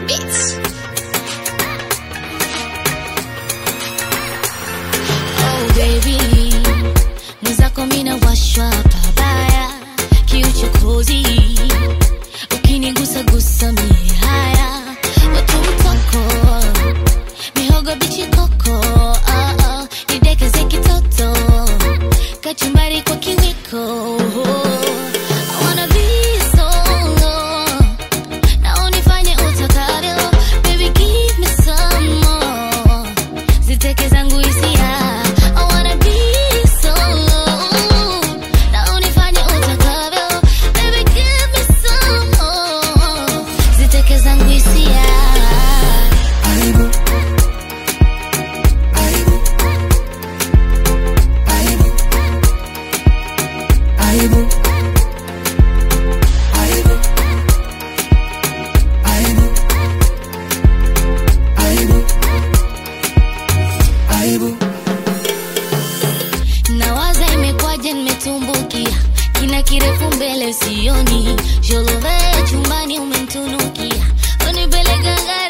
Bitch. Oh baby, mwenzako mina washwa pabaya, kiuchokozi ukinigusa gusa mie haya, watu mtoko mihogo bichi koko, ah, ah, nidekeze kitoto kachumbari kwa kiwiko. I wanna be solo na unifanye utakavyo, baby give me some more ziteke zangu hisia I wanna be solo na unifanye utakavyo baby give me some more ziteke zangu hisia Aibu. Aibu. Aibu. Aibu. Aibu. Aibu. Aibu. Aibu. nawaza imekwaje nimetumbukia kina kirefu mbele sioni jolove chumbani umemtunukia unipeleka